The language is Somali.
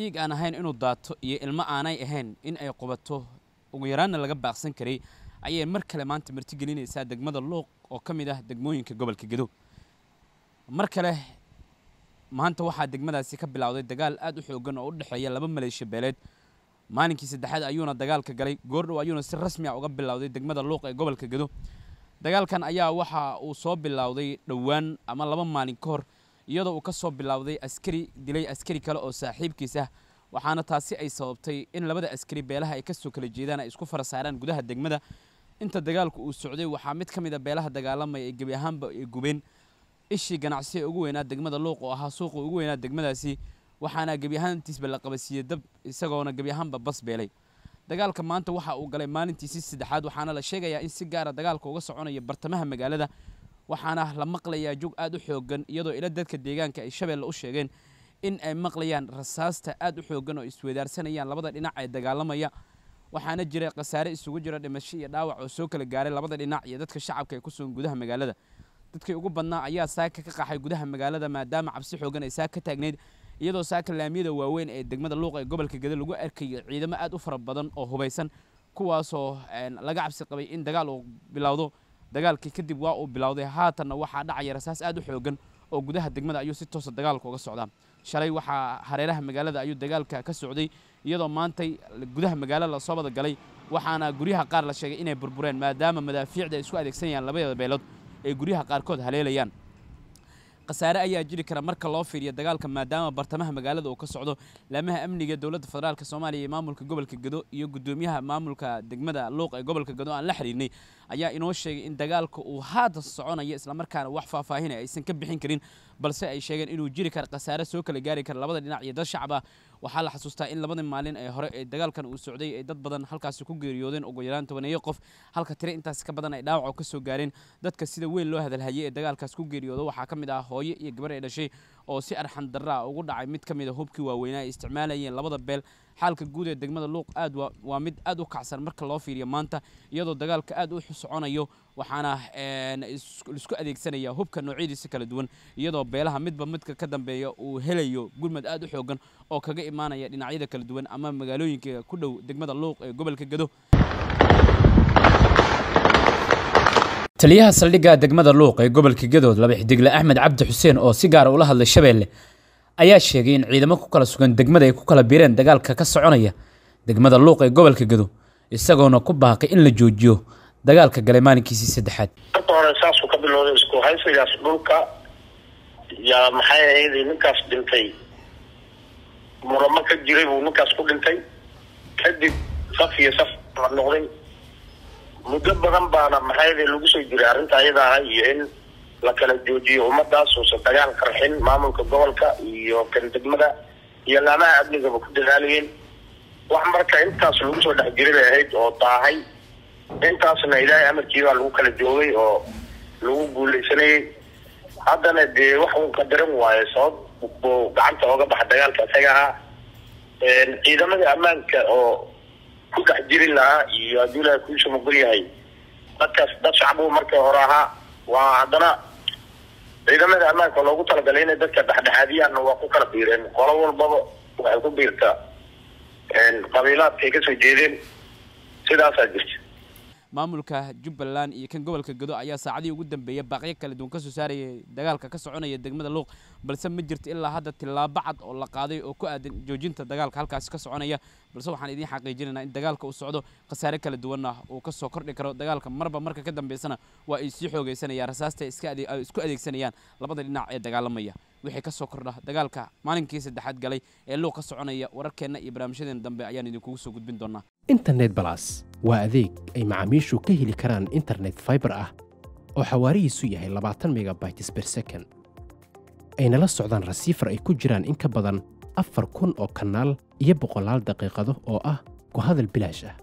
dhiig aan ahayn inuu daato iyo ilmo aanay ahayn in ay qubato ugu yaraanna laga baaqsan karay ayay mar kale maanta martigelinaysaa degmada luuq oo ka mid ah degmooyinka gobolka gedo mar kale maanta waxaa degmadaasi ka bilowday dagaal aad u xoogan oo u dhexeeya laba maleeshiya beeleed maalinkii saddexaad ayuuna dagaalka galay goordhow ayuuna si rasmi ah uga bilowday degmada luuq ee gobolka gedo dagaalkan ayaa waxa uu soo bilowday dhowaan ama laba maalin ka hor iyadoo uu ka soo bilowday askari dilay askari kale oo saaxiibkiis ah waxaana taasi ay sababtay in labada askari beelaha ay ka soo kala jeedaan ay isku fara saaraan gudaha degmada inta dagaalku uu socday waxaa mid ka mid a beelaha dagaalamaya ay gebi ahaanba ay gubeen ishii ganacsi ee ugu weynaa degmada luuq oo ahaa suuqa ugu weynaa degmadaasi waxaana gebi ahaantiisba la qabasiiyey dab isagoona gebi ahaanba bas beelay dagaalka maanta waxa uu galay maalintiisii saddexaad waxaana la sheegayaa in si gaara dagaalka uga soconaya bartamaha magaalada waxaana la maqlayaa jog aad u xoogan iyadoo ila dadka deegaanka ay shabeelle u sheegeen in ay maqlayaan rasaasta aad u xoogan oo iswedaarsanayaan labada dhinac ee dagaalamaya waxaana jira khasaare isugu jira dhimasho iyo dhaawac oo soo kala gaaray labada dhinac iyo dadka shacabka ee ku sugan gudaha magaalada dadkii ugu badnaa ayaa saaka ka qaxay gudaha magaalada maadaama cabsi xoogan ay saaka ka taagneyd iyadoo saaka laamiyada waaweyn ee degmada luuq ee gobolka gede lagu arkayo ciidamo aad u fara badan oo hubaysan kuwaasoo laga cabsi qabay in dagaal uu bilowdo dagaalkii kadib waa uu bilowday haatanna waxaa dhacaya rasaas aad u xoogan oo gudaha degmada ayuu si toosa dagaalka uga socdaa shalay waxaa hareeraha magaalada ayuu dagaalka ka socday iyadoo maantay gudaha magaalada lasoo wada galay waxaana guryaha qaar la sheegay inay burbureen maadaama madaafiicda ay isku adeegsanayaan labada beelood ay guryaha qaarkood haleelayaan khasaare ayaa jiri kara marka loo fiiriyo dagaalka maadaama bartamaha magaalada uu ka socdo laamaha amniga dowladda federaalk soomaaliya iyo maamulka gobolka gedo iyo gudoomiyaha maamulka degmada luuq ee gobolka gedo aan la xiriirnay ayaa inoo sheegay in dagaalka uu haatan soconayo islamarkaana wax faahfaahinay aysan ka bixin karin balse ay sheegeen inuu jiri kara khasaare soo kala gaari kara labada dhinac iyo dad shacab ah waxaa la xasuustaa in labadii maalin ee hore ee dagaalkan uu socday ay dad badan halkaasi ku geeriyoodeen ugu yaraan tobaneeyo qof halka tire intaas ka badan ay dhaawac ka soo gaareen dadka sida weyn loo hadalhayay ee dagaalkaas ku geeriyooda waxaa ka mid ah hooyo iyo gabar ay dhashay oo si arxan darra ah ugu dhacay mid ka mid a hubkii waaweynaa ay isticmaalayeen labada beel xaalka guud ee degmada luuq aad waa mid aad u kacsan marka loo fiiriyo maanta iyadoo dagaalka aad u soconayo waxaana isku adeegsanaya hubka noocyadiisa kala duwan iyadoo beelaha midba midka ka dambeeya uu helayo gurmad aad u xoogan oo kaga imaanaya dhinacyada kala duwan ama magaalooyinka ku dhow degmada luuq ee gobolka gedo taliyaha saldhigga degmada luuq ee gobolka gedood laba xidigle axmed cabdi xuseen oo si gaara ula hadlay shabeelle ayaa sheegay in ciidamo ku kala sugan degmada ay ku kala biireen dagaalka ka soconaya degmada luuq ee gobolka gedo isagoona ku baaqay in la joojiyo dagaalka galay maalinkiisii saddexaad marka hore saasuu ka bilowday isku haysigaas dhulka yaa maxay ahayd ninkaas dhintay muramo ka jiray buu ninkaas ku dhintay kadib saf iyo saf la noqday muddo badan baana maxay lagu soo jiray arrinta ayada ah iyo in la kala joojiyo ummadaas uusan dagaal qarxin maamulka gobolka iyo kan degmada iyo laamaha amnigaba ku dadaalayeen wax marka intaas lagu soo dhex jiray bay ahayd oo daahay intaasna ilaahay amarkii baa lagu kala joogay oo lagu guuleysanayay haddana dee wax uu qadaran waayo sabab buu gacanta ooga baxa dagaalka isaga ahaa ciidamada ammaanka oo ku dhex jiri lahaa iyo haddii ilahay kuusha mugul yahay dadkaas dad shacbuu markii hore ahaa waa haddana ciidamada ammaanka loogu talagalay inay dadka dhexdhexaadiyaanna waa ku kala biireen qolo walbaba waxay ku biirtaa qabiilaadkay kasoo jeedeen sidaasaa jirta maamulka jubbaland iyo kan gobolka gedo ayaa saacadii ugu dambeeya baaqyo kala duwan ka soo saarayay dagaalka ka soconaya degmada luuq balse ma jirto ilaa hadda tillaabo cad oo la qaaday oo ku aadan joojinta dagaalka halkaasi ka soconaya balse waxaan idiin xaqiijinaynaa in dagaalka uu socdo khasaare kala duwanna uu ka soo kordhi karo dagaalka marba marka ka dambeysana waa ay sii xoogeysanayaan rasaasta ay isku adeegsanayaan labada dhinac ee dagaalamaya wixii ka soo kordha dagaalka maalinkii saddexaad galay ee luuq ka soconaya wararkeenna iyo barnaamijyadeena dambe ayaan idinkugu soo gudbin doonaa internet balas waa adeeg ay macaamiishu ka heli karaan internet fiber ah oo xawaarihiisu yahay labaatan megabytes per second ayna la socdaan rasiifar ay ku jiraan in ka badan afar kun oo kanaal iyo boqolaal daqiiqado oo ah ku hadal bilaash ah